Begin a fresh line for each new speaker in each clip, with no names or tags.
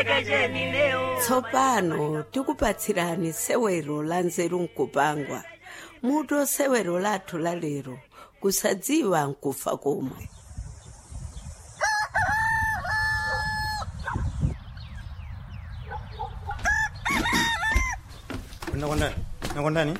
ndiyembekezeni leo
tsopano tikupatsirani sewero la nzeru nkupangwa muto sewero lathu la lero kusadziwa nkufa komwe
nakondani nakondani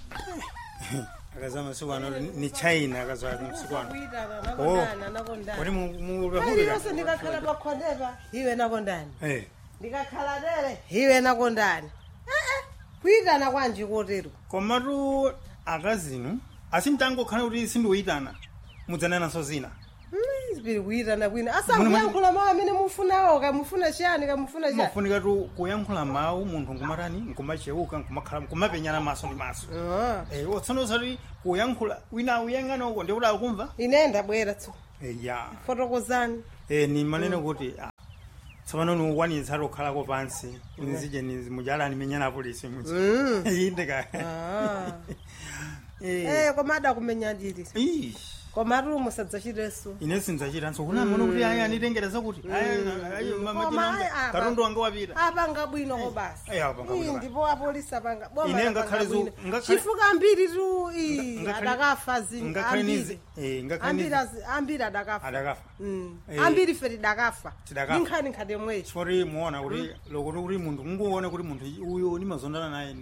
akazama msiku ano ni china akazwa msiku ano Oh. kuti mulwehulira
iliyonse ndikakhala pakhondepa iwe nakondani
eh
ndikakhala tere iwe nakondani ee kuyitana kwanji kotero
komatu akazinu asimtangokhala kuti sindiuyitana mudzanananso zina
zipiri kuyitana kwina asankuyankhula mawu amene mufunawo kamufuna chiyani kamufuna chiyani
mafunika tu kuyankhula mawu munthu nkumatani nkumacheuka nkumakhala nkumapenyana maso ndi maso
Ah.
eh otsona usati kuyankhula wina awuyang'ana uko ndikuti akumva
ine ndabwera tso
eh ya
fotokozani
eh ni manene kuti ah, tsopano niukwanitsa tokhalako pansi nizije mujalani menyana apolisi muzi indika
Ah.
eh
eh koma adakumenya ndiri
Ih,
komatu musadzachireso
ine sinzachitanso kuna mano kuti aya anitengereza kuti
Koma, ayi, apa.
katundu wanga wapita
apanga bwino ko basi
Eh, apanga bwino
Ii,
basi.
ndipo apolisi apanga boma
Ine
lapanga
ngakhale zu-
bwino.
ngakhale-
chifuka ambiri tu ii,
Ngakhale-
adakafa zinthu
ngakhale
ambiri
nizi- eh, ngakhale
ambiri
nizi-
azi- ambiri adakafa
adakafa
Mm.
Eh.
ambiri fe tidakafa
Tidakafa.
inkhani nkhate mwecho
chifoti muona kuti lokuti kuti munthu unguone kuti munthu uyo nimazondana naye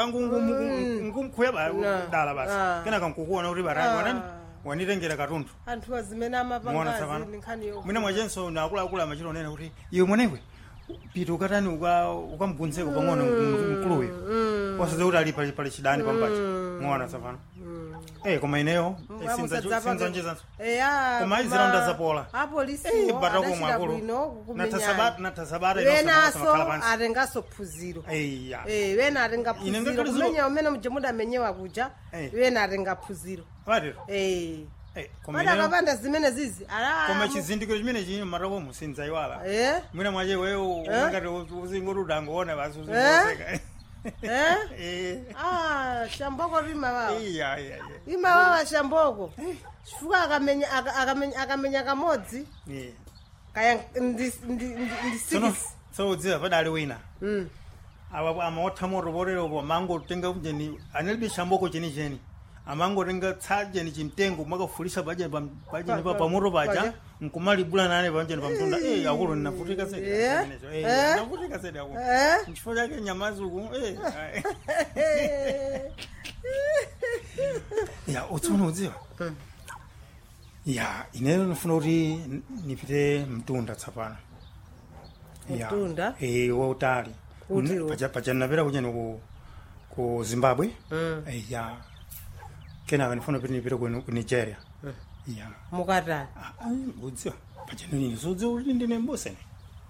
ngumkhuya
Na.
dala basi
Ah.
kenaka nkukuona kuti barani
Ah.
wanani wanitengera katundu
anthu azimene
muona
amapangazi
tsapano
ndi nkhani yo
mwina mwachenso naakuluakulu amachita onena kuti iwe mwenewe pita ukatani uka- ukamubvunzeko pang'ono mkuluyo wasadza kuti ali pali pali chidani pampachi muona tsapano eh koma ineyo eh, sinza- sinzonjezanso Koma izilonda zapola.
apolisi
Eh, batako mwakulu natasabata natasabata
wenaso
inokhala pansi
atengaso phunziro
eya
Eh, wena atenga
Ine
phunziro
ngakhale zilo-
kumenya umene muje mudamenyewa kuja
Eh.
wena atenga phunziro
watero
Eh.
Eh, koma
Pada
ineyo-
akapanda zimene zizi ala
koma chizindikiro chimene chili matakomo sinzaiwala
Eh?
mwina mwache wewo
Eh?
ungati uzingoti udangoona basi
Eh?
uzingoseka
Eh?
Eh.
Ah, shamboko rima wawa
iya iya
ima wawa shamboko chifukwa akamenya aka- akamenya akamenya kamodzi
iya
kaya ndi ndi ndi- ndi
tsono
six
tsono udziwa padali wina
Mm.
awa amaotha moto poteropo amangotenga jeni analibe shamboko chenicheni amangotenga tsa jeni chimtengo makafulisa pajeni pam- pajeni pa
Pa-
pamoto paja
paja.
nkumalibula nane pajeni pamtunda eh akulu ninavutika sedi
Eh?
amenecho. eh
Eh?
navutika sedi akulu
Eh?
chifukwa chake nyamazuku eh ai. ya utsono udziwa ya ineyo ndifuna kuti n- nipite mtunda tsapano Ya.
Mtunda?
eh wautali
Kuti wo?
paja paja napita kucheni ku ku zimbabwe
Mm.
Eh, ya kenaka ndifuna kuti nipite ku ku nigeria ya
mukatani
Ah, ai, udziwa paja nini sudziwa kuti ndine mbosene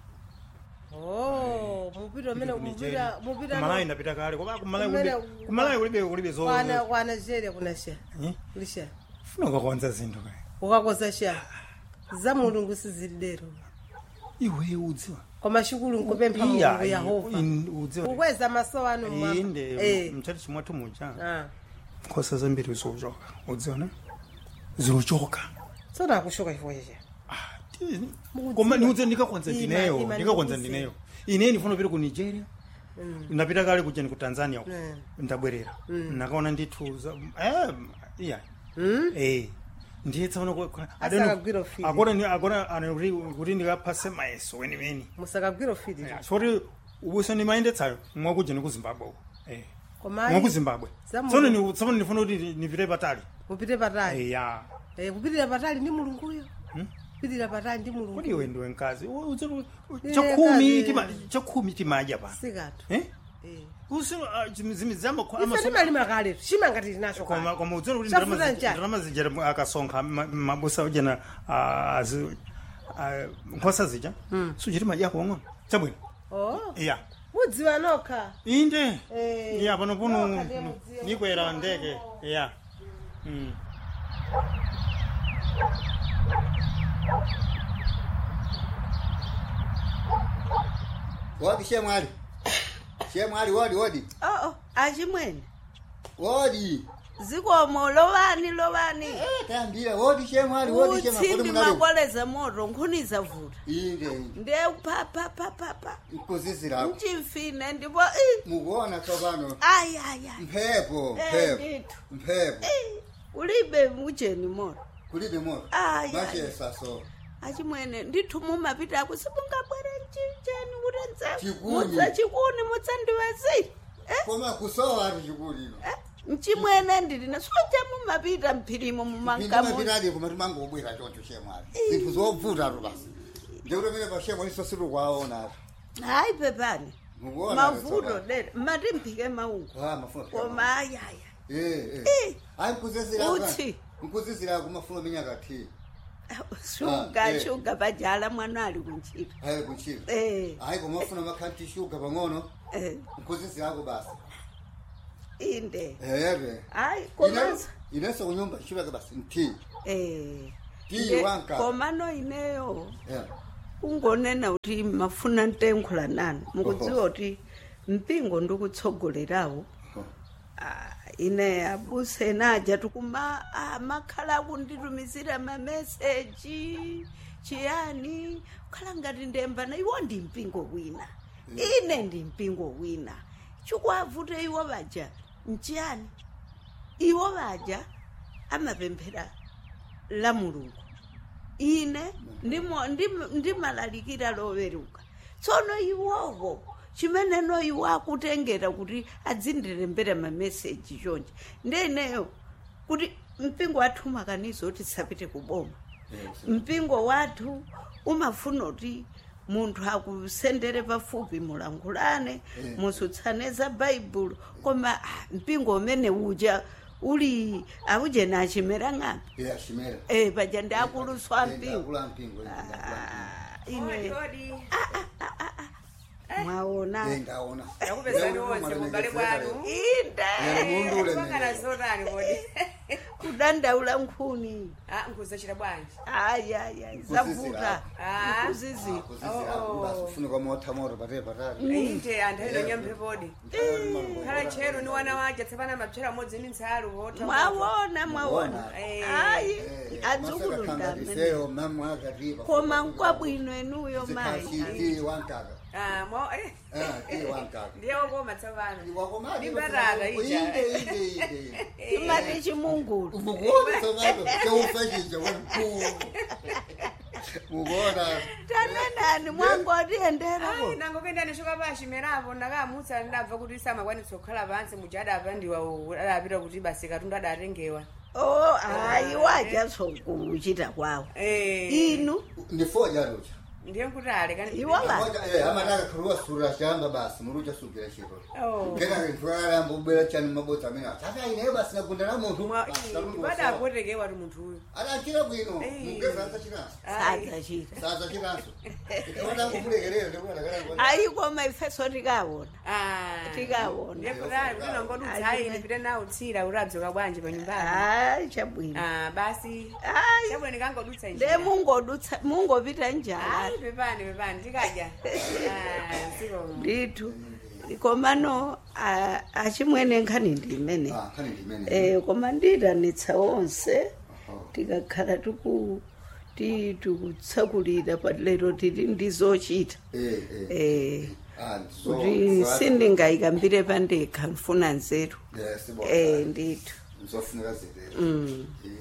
oh mupita umene mupita mupita
kumalayi ndapita kale koma kumalayi
Kumene-
kulibe- kumalayi kulibe kulibe zo
kwana kwana nigeria kuna sha
Eh?
kulisha
funa ukakonza zinthu kaya
ukakoza sha za mulungu sizilidero
iwe udziwa
koma shukulu nkupempha
Iya,
mulungu yehova
in- udziwa
ukweza maso anu
inde
Eh.
mchati chimwathu muja
Ah.
nkhosa zambiri ziuchoka udziona ziuchoka
tsono akushoka chifukwa chacha
Ah, ti-
Mukudziwa.
koma niudze ndikakonza
Ima-
ndineyo
ima
ndikakonza
ndikudziwa.
ndineyo ine ndifuna kupita ku nigeria ndapita kale kucheni ku tanzania uko
Mm.
ndabwerera nakaona ndithu za- eh, iya
Mm?
eh ndiye tsaona
Asakagwira ufiti.
akona kuti ndikaphase mayeso weniweni
musakagwira ufiti
soti ubuso ndimayendetsayo mwakujeni ku zimbabwe uko eh
koma
mwaku zimbabwe
Zamu-
tsono ni- tsono ndifuna kuti nipite patali
mupite patali
ya
Eh, kupitira patali ndi mulunguyo kupitira patali ndi mulungu
kuti iwe ndiwe mkazi U- uze- u-
Eh,
chakhumi
kazi.
tima- chakhumi timadya pano
sikatu
Eh?
Eh.
Usi- ah, chimi- zimi zama-
ife
amaso-
timalima kale chimanga tili nacho
koma
kale
koma udziona kuti
Chafuta
ndalama zi-
njani?
ndalama zijera mu- akasonkha ma- mabusa ujena ah, azi- ah, nkhosa zija suchiti madyako wang'ono chabwino
oh
iya
mudziwa nokha
inde
Eh,
iya pano puno
nokha ndiye mudziwa.
nikwera ndege iya Mm.
wodi shemwali shemwali wodi wodi
oo achimwene
wodi
zikomo lovani lovani
tambira woti chemwali woti chemwali
utsimbi makoleza moto nkhuniza vuta
inde inde
nde papapapapa
nkuzizirako
mchimfine ndipo ii,
mukuona tsopano
ayi ayi ayi
mphepo
Eh,
mphepo
ndithu.
mphepo
Ii, ulibe mujeni moto
kulibe moto
Ayi,
machesa so
achimwene ndithu mumapita ako simungabwere mchicheni kuti
Chikuni.
mudza chikuni mutsandiwezi
koma kusowa ati chikulino
mchimwene ndilina soja mumapita mphirimo mumankamu
ndimapitadi koma timangobwera choncho chemwali zinthu zobvutatu basi ndikuti mene pashemo liso sitikwaona
hayi pepani
mukuona
mavuto dera matimphike maungu
ah mafuna
koma ayaya
eh
Eh.
eh ayi nkuzizira
Uthi.
nkuzizira kumafuna minyaka thi
shuga
Ah, eh.
shuga pajala mwana ali kuntchito
ayi kuntchito
eh
ayi komafuna makhanti shuga pang'ono
eh
nkuzizirako basi
inde
ere
hayi komanso
inenso kunyumba chivake basi nthi
eh
Tiyi
Nde-
wanka.
komano ineyo
Eh.
ungonena kuti mafuna ntenkhula nanu mukudziwa kuti mpingo ndikutsogolerawo
Oh.
Ah, ine abuse naja tikuma ah, makhala akunditumizira mameseji chiyani khala ngati ndembana iwo ndi mpingo wina ine ndi mpingo wina chikwavute iwo vaja nchiyani iwo vaja amapemphera la mulungu ine ndimo- ndim- ndimalalikira loweruka tsono iwowo chimeneno iwo akutengera kuti adzindirembera mameseji chonje ndeneyo kuti mpingo wathu umakaniza kuti tisapite kuboma
Eh,
mpingo wathu umafuna kuti munthu akusendere pafupi mulankhulane
Eh.
musutsane za baibulo koma ah, mpingo umene uja uli aujena achimera ng'ambi
Eh, ashimera
eh paja ndi akuluswa
Eh,
mpingo
ndakula mpingo eh, ndakula
Ah, ine
Odi,
mwaona
Eh, ndaona
Ndakupezani wonse mugale bwanu.
inde
mundule
Kwangana zotani kodi?
kudandaula nkhuni
Ah, nkuzachita bwanji.
ayaya zavuta
Ah.
nkuzizira
kuzizifunika motha moto pate patali
Ite anthu ino nyampe podi. Khala chero ni wana waje tsapana mapchera modzi ni nsalu wota.
mwawona mwawona
Mwawona.
Eh.
ayi adzukulu ndamene
masakakhangatiseo mamwakatipa
koma nkwabwino enuyo mayi
zikhashiti wankaka
Ah, mo eh.
Ah, ti wankaka
Ndiye wokoma tsapana.
wakomati
Ndimbarara ija.
inde inde inde
timati chimungulu
mukuona somato cheufashija wemkulu mukuona
tanenani mwangotiendera
Ai, nango kenda nishoka pashi merapo ndakamutsa ndabva kuti samakwanisa kukhala pansi mujada apandiwa adapita kuti basi katundu adatengewa.
o hayi wajasokuchita kwawo
Eh.
inu
ndifoja lucha
Ndiye nkuti ale kani.
iwola
amataka khuluwa sura chamba basi murucha sukira chiro
Oh.
kena ntwala mbubera chani mabota amene ataka ineyo basi nagundana munthu
Mwa bada apotekewa tu munthu uyu.
adachira bwino
Eh.
mugeza azachiranso
sadzachita
sazachiranso ikaona kukulekerera ndikuadakala
ayi koma ifeso tikawona
Ah.
Tikawona.
Ndiye kuti ali ndinongodutsa ine pite nawo tsira uradzoka bwanji pa nyumbani.
hayi chabwino
Ah, basi.
hayi
Chabwino ndikangodutsa
nde
njira.
mungodutsa mungopita njala
Ai, pepani pepani tikadya. Ah, siko.
ndithu komano a- achimwene nkhani ndi imene
khani ndimene
eh koma ndiyitanitsa onse
Oho.
tikakhala tiku ti- tikutsakulira palero tili ndizochita
Eh, eh.
eh
Ah, so-
kuti
so-
sindingayikambire pandekha ndifuna nzeru
Yes, sibona.
eh ndithu
Ngizofuneka zitelo.
Mm.